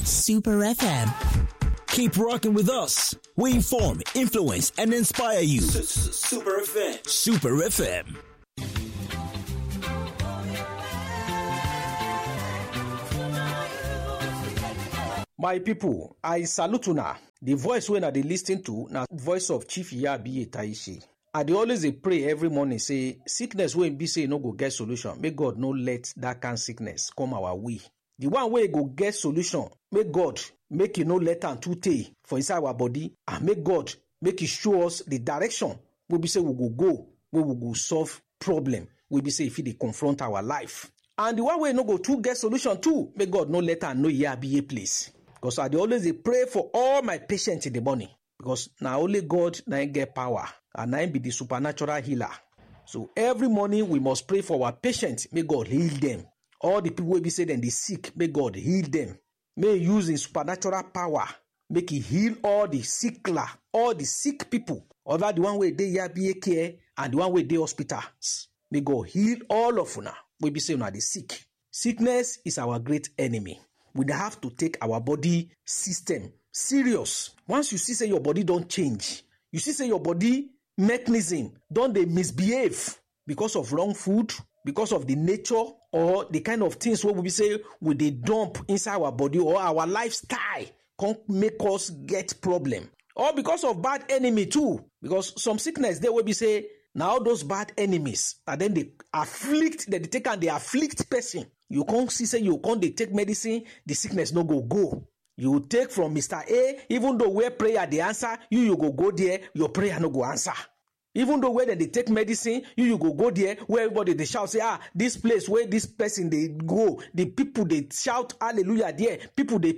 Super FM. Keep rocking with us. We inform, influence, and inspire you. Super FM. Super FM. My people, I salute una. The voice wey una dey lis ten to na voice of Chief Yabi Taishi. I dey always dey pray every morning say sickness wey be say e no go get solution, make God no let that kind sickness come our way. The one wey go get solution, make God make e no let am too tey for inside our body and make God make e show us the direction wey be say we go go, wey we go solve problem wey be say e fit dey confront our life. And the one wey no go too get solution too, make God no let am know Yabiye place. Because I dey always dey pray for all my patients in the morning. Because na only God na him get power and na him be the supernatural healer. So every morning we must pray for our patients, make God heal them. All the people wey be say dem dey sick, make God heal them. May he use him supernatural power, make he heal all the sickler, all the sick people, other the one wey dey Yabiye care and the one wey dey hospitals. May God heal all of una wey be say una dey sick. Sickness is our great enemy. we dey have to take our body system serious once you see say your body don change you see say your body mechanism don dey misbehave because of wrong food because of the nature or the kind of things wey we be say we dey dump inside our body or our lifestyle come make us get problem or because of bad enemy too because some sickness dey wey be say na all those bad enemies na dem dey afflict dem dey take am dey afflict person you come see say you come dey take medicine the sickness no go go you take from mr a even though where prayer dey answer you you go go there your prayer no go answer even though where dem dey take medicine you you go go there where everybody dey shout say ah this place wey this person dey go the people dey shout hallelujah there people dey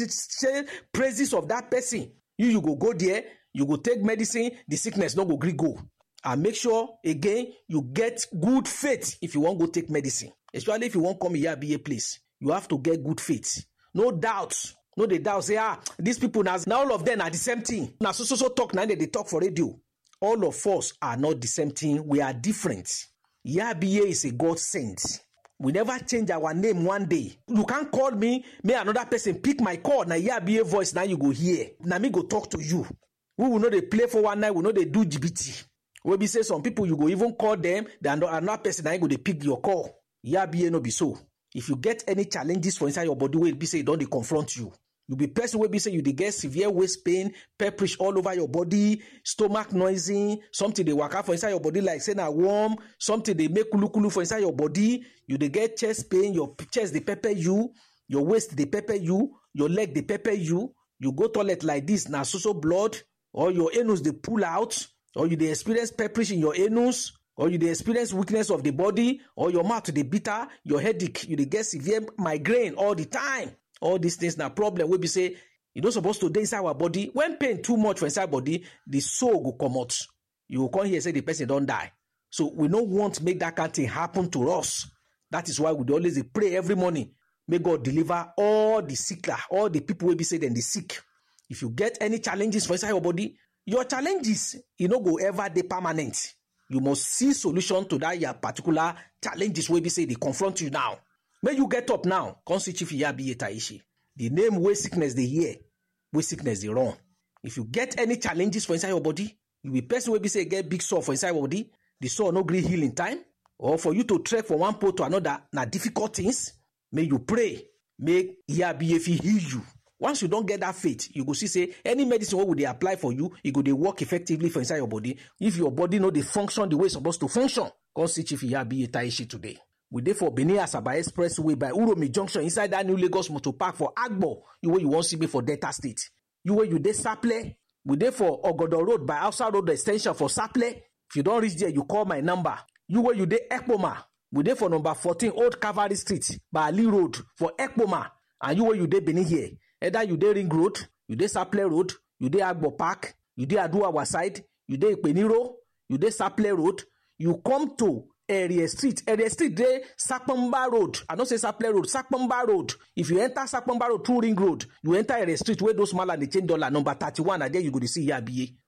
say praises of that person you you go go there you go take medicine the sickness no go gree go and make sure again you get good faith if you wan go take medicine especially if you wan come iyabiye place you have to get good faith no doubt no dey doubt say ah these people na na all of them na the same thing na so so so talk na dem dey talk for radio all of us are not the same thing we are different iyabiye is a god sent we never change our name one day you can call me may another person pick my call na iyabiye voice na you go hear na me go talk to you we will no dey play for one night we no dey do jibiti wey be say some people you go even call them then another person na him go dey pick your call yabiye no be so if you get any challenges for inside your body wey be say e don dey confront you you be person wey be say you dey get severe waist pain pepperish all over your body stomach noisy something dey waka for inside your body like say na worm something dey make kulukulu for inside your body you dey get chest pain your chest dey pepper you your waist dey pepper you your leg dey pepper you you go toilet like this na so so blood or your anus dey pull out or you dey experience pepperish in your anus or you dey experience weakness of the body or your mouth dey bitter your headache you dey get severe migraine all the time all these things na problem wey be say e no suppose to dey inside our body when pain too much for inside body the soul go comot you go come hear say the person don die so we no want make that kind thing happen to us that is why we dey always dey pray every morning make god deliver all the sickler all the people wey be say dem dey sick if you get any challenges for inside your body your challenges e no go ever dey permanent you must see solution to that your particular challenges wey be say dey confront you now make you get up now come see chief iyabiye taishi the name wey sickness dey hear wey sickness dey run if you get any challenges for inside your body you be person wey be say get big sore for inside your body the sore no gree heal in time or for you to trek from one pole to another na difficult things make you pray make iyabiye fit heal you once you don get that faith you go see say any medicine wey we dey apply for you e go dey work effectively for inside your body if your body no dey function the way e suppose to function come see chief iyabiye taishi today we dey for benin asaba expressway by uromi junction inside that new lagos motor park for agbo you wey you wan see me for delta state you wey you dey saple we dey for ogodo road by hausa road ex ten sion for saple if you don reach there you call my number you wey you dey ekpoma we dey for number fourteen old calvary street by ali road for ekpoma and you wey you dey benin here either you dey ring road you dey saple road you dey agbo park you dey aduawa side you dey ipeniro you dey saple road you come to area street area street dey sapamba road i no say saple road sapamba road if you enter sapamba road through ring road you enter area street wey those mala dey change dollar number thirty-one na there you go dey see yabiye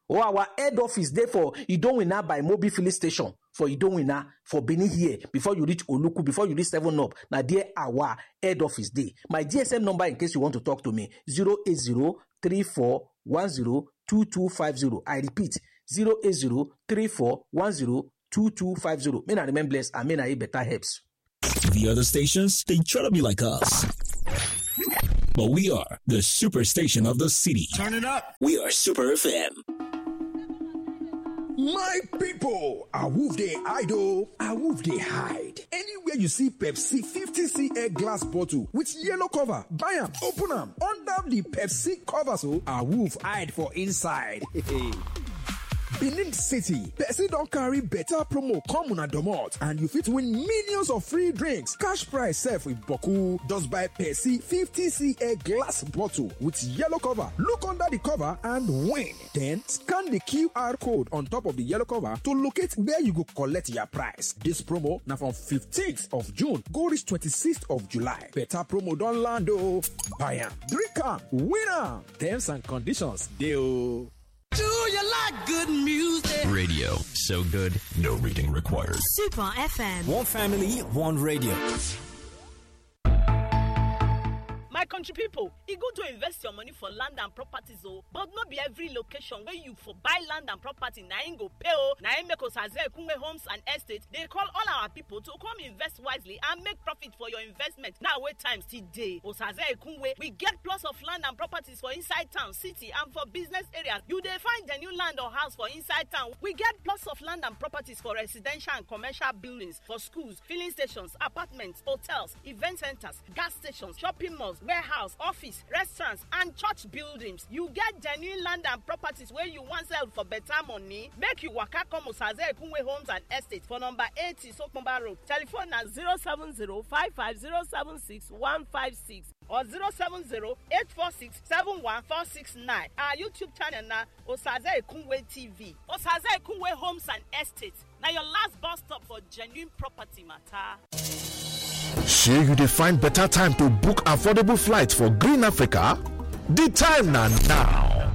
or our head office dey for idowina by mobil filling station for idowina for benin here before you reach oluku before you reach seven up na there our head office dey my gsm number in case you want to talk to me zero eight zero three four one zero two two five zero i repeat zero eight zero three four one zero two two five zero may na remain blessed and may na eat better helps. The other stations, they try to be like us. But we are the superstation of the city. Turn it up. We are Super FM. My people, Awoof dey idle, Awoof dey hide. Anywhere you see Pepsi 50cl glass bottle with yellow cover, buy am, open am, under the Pepsi cover so Awoof hide for inside. Benin City, Pepsi don carry better promo come una domot and you fit win millions of free drinks, cash prize sef with boku. Just buy Pepsi 50cl glass bottle with yellow cover, look under the cover and win. Then scan the QR code on top of the yellow cover to locate where you go collect your prize. This promo na from 15th of June go reach 26th of July. Better promo don land o. Buy am, drink am, win am. Terms and conditions dey o. Do you like good music? Radio. So good, no reading required. Super FM. One family, one radio. my country pipo e good to invest your money for land and properties o but no be every location wey you for buy land and property na im go pay o na im make osaze ekunwe homes and estates dey call all our pipo to come invest wisely and make profit for your investment now wey time still dey osaze ekunwe we get plots of land and properties for inside town city and for business areas you dey find the new land or house for inside town we get plots of land and properties for residential and commercial buildings for schools filling stations apartments hotels event centres gas stations shopping malls warehouse office restaurants and church buildings you get genuine land and properties wey you wan sell for better money make you waka come osaze ekunwe homes and estates for number eighty sokomba road telephone na zero seven zero five five zero seven six one five six or zero seven zero eight four six seven one four six nine our youtube channel na osaze ekunwe tv osaze ekunwe homes and estates na your last bus stop for genuine property matter. shey you dey find better time to book affordable flights for green africa di time na now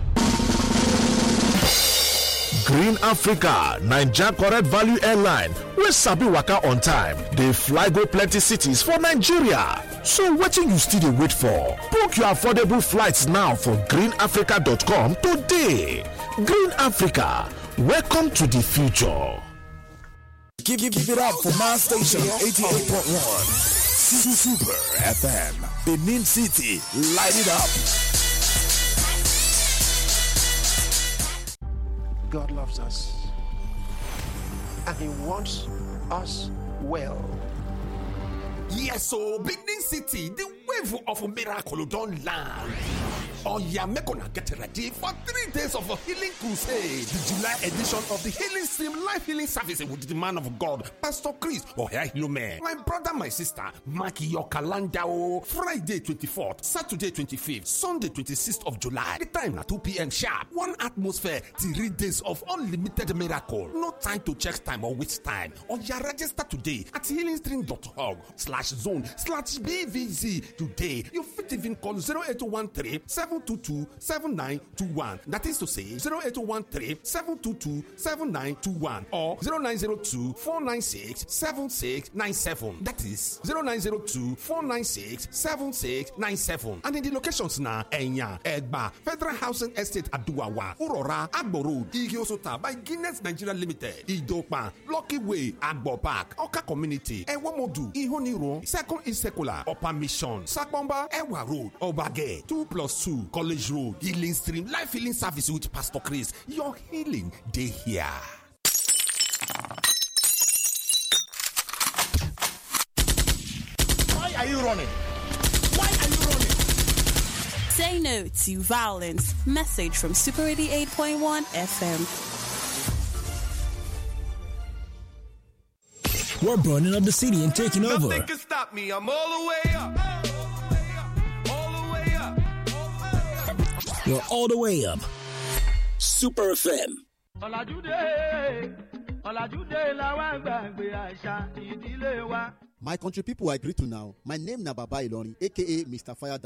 green africa naija correct value airline wey sabi waka on time dey fly go plenty cities for nigeria so wetin you still dey wait for book your affordable flights now for greenafrica.com today green africa welcome to di future Give, give, give it up for my station, 88.1. Super FM. Benin City, light it up. God loves us and He wants us well. Yes, so Benin City, the wave of miracle don't land. Oh yeah, make una get ready for three days of a healing crusade. The July edition of the Healing Stream Life Healing Service with the man of God, Pastor Chris Ohehilume. My brother, my sister, mark your calendar. oh. Friday 24th, Saturday 25th, Sunday 26th of July. The time at 2 p.m. sharp. One atmosphere, three days of unlimited miracle. No time to check time or waste time. Or you register today at healingstream.org slash zone slash BVZ today. You fit even call 0813 722 7921. That is to say 0813 722 7921 or 0902 496 7697. That is 0902 496 7697. And in the locations now, Enya, Egba, Federal Housing Estate Aduawa, Urora, Agbo Road, Igiosota by Guinness Nigeria Limited, Idopa, Lucky Way, Agbo Park, Oka Community, Ewomodu, Ihoniro, Second Isekula, Upper Mission, Sakbomba, Ewa Road, Obage, 2 plus 2, College Road, Healing Stream, Life Healing Service with Pastor Chris. Your healing, day here. Why are you running? Why are you running? Say no to violence. Message from Super 88.1 FM. We're burning up the city and taking over. Nothing can stop me. I'm all the way up. All the way up. You're all the way up. Super FM. My country people I greet to now. My name na Baba Ilorin, aka Mr. Fire Down.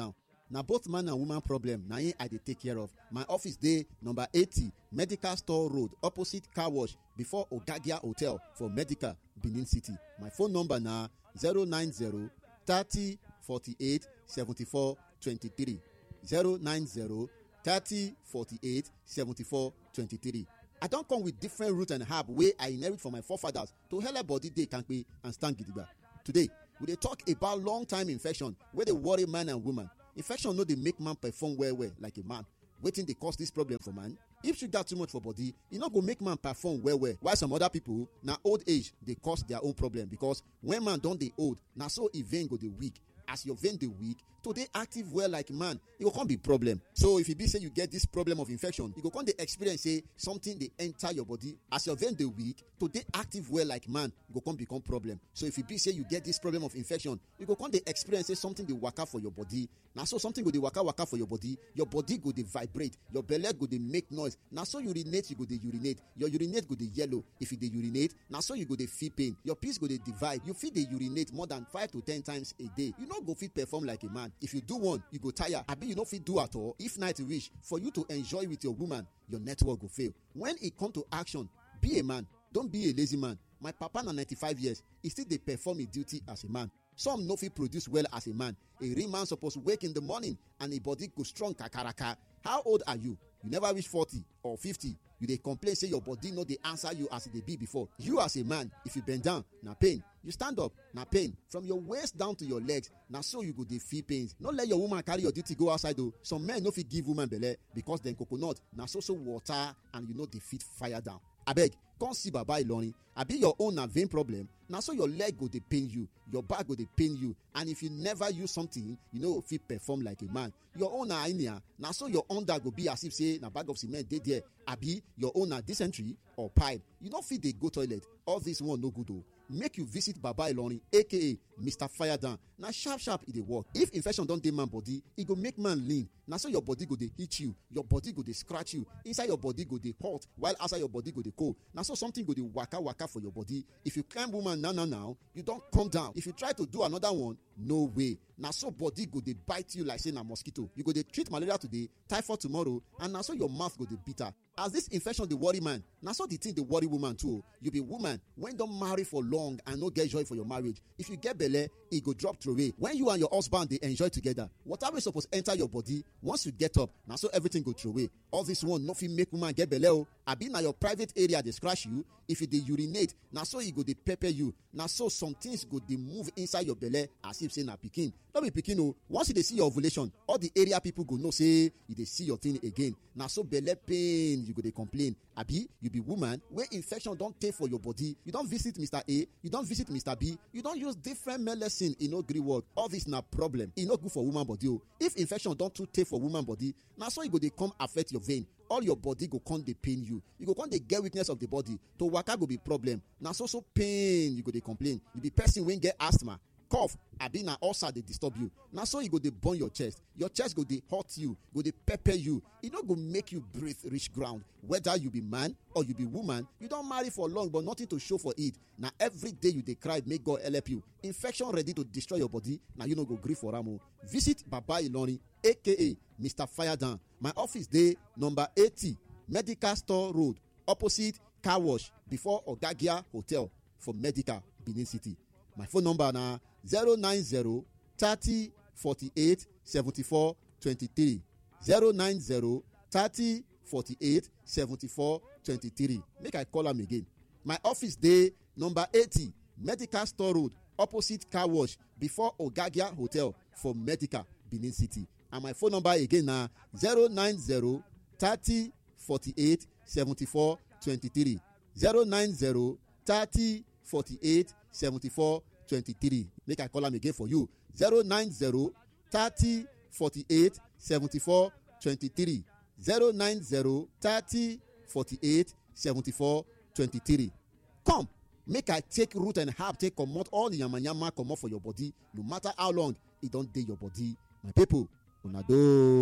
na both man and woman problem na im i dey take care of my office dey number eighty medical store road opposite car wash before ogagia hotel for medical benin city my phone number na zero nine zero thirty forty-eight seventy-four twenty-three zero nine zero thirty forty-eight seventy-four twenty-three i don come with different root and herb wey i inherit from my forefathers to helep body dey kampe and stand gidigba today we dey talk about long time infection wey dey worry man and woman infection no dey make man perform well well like a man wetin dey cause dis problem for man if sugar too much for body e no go make man perform well well while some other people na old age dey cause their own problem because when man don dey old na so e vein go dey weak as your vein dey weak to dey active well like man e go come be problem so if e be say you get this problem of infection you go come dey experience say something dey enter your body as your vein dey weak to dey active well like man go come become problem so if e be say you get this problem of infection you go come dey experience say something dey waka for your body na so something go dey waka waka for your body your body go dey vibrate your belle go dey make noise na so urinate you go dey urinate your urinate go dey yellow if you dey urinate na so you go dey feel pain your piss go dey divide you fit dey urinate more than five to ten times a day you no go fit perform like a man if you do one you go tire abi you no fit do at all if night reach for you to enjoy with your woman your network go fail when e come to action be a man don be a lazy man my papa na ninety-five years e still dey perform im duty as a man some no fit produce well as a man a real man suppose wake in the morning and im body go strong kakaraka how old are you you never reach forty or fifty you dey complain say your body no dey answer you as e dey be before you as a man if you bend down na pain you stand up na pain from your waist down to your legs na so you go dey feel pains no let your woman carry your duty go outside o some men no fit give woman belle because dem coconut na so so water and you no dey fit fire down abeg come see baba ilorin abi your own na vein problem na so your leg go dey pain you your back go dey pain you and if you never use something you no go fit perform like a man your own na hernia na so your under go be as if say na bag of cement dey there abi your own na dysentery or pipe you no fit dey go toilet all this one no good o make you visit baba ilorin aka mr firedown na sharp sharp e dey work if infection don dey man body e go make man lean na so your body go dey hit you your body go dey scratch you inside your body go dey hot while outside your body go dey cold na so something go dey waka waka for your body if you climb woman now now now you don come down if you try to do another one no way na so body go dey bite you like say na mosquito you go dey treat malaria today typhoid tomorrow and na so your mouth go dey bitter as this infection dey worry man na so the thing dey worry woman too o you be woman wey don marry for long and no get joy for your marriage if you get belle e go drop throway when you and your husband dey enjoy together water wey suppose enter your body once you get up na so everything go throway all this one no fit make woman get belle o abi na your private area dey scratch you if you dey urinate na so e go dey pepper you na so some things go dey move inside your belle as if say na pikin no be pikin o once you dey see your ovulation all the area people go know say you dey see your thing again na so belle pain you go dey complain abi you be woman wey infection don tey for your body you don visit mr a you don visit mr b you don use different medicine e no gree work all this na problem e no good for woman body o if infection don too tey for woman body na so e go dey come affect your vein all your body go come dey pain you you go come dey get weakness of the body to waka go be problem na so so pain you go dey complain you be person wey get asthma cough abi na ulcer dey disturb you na so e go dey burn your chest your chest go dey hurt you go dey pepper you e no go make you breathe reach ground whether you be man or you be woman you don marry for long but nothing to show for it na every day you dey cry make god help you infection ready to destroy your body na you no go gree for am o visit baba ilorin aka mr firedown my office dey number eighty medical store road opposite car wash before ogagia hotel for medical benin city my phone number na zero nine zero thirty forty-eight seventy-four twenty-three zero nine zero thirty forty-eight seventy-four twenty-three make i call am again my office dey number eighty medical store road opposite car wash before ogagia hotel for medical benin city and my phone number again na zero nine zero thirty forty-eight seventy-four twenty-three zero nine zero thirty forty-eight seventy-four twenty-three make i call am again for you zero nine zero thirty forty-eight seventy-four twenty-three zero nine zero thirty forty-eight seventy-four twenty-three come make i take root and herb take comot all the yamayama comot for your body no matter how long e don dey your body my people una doh.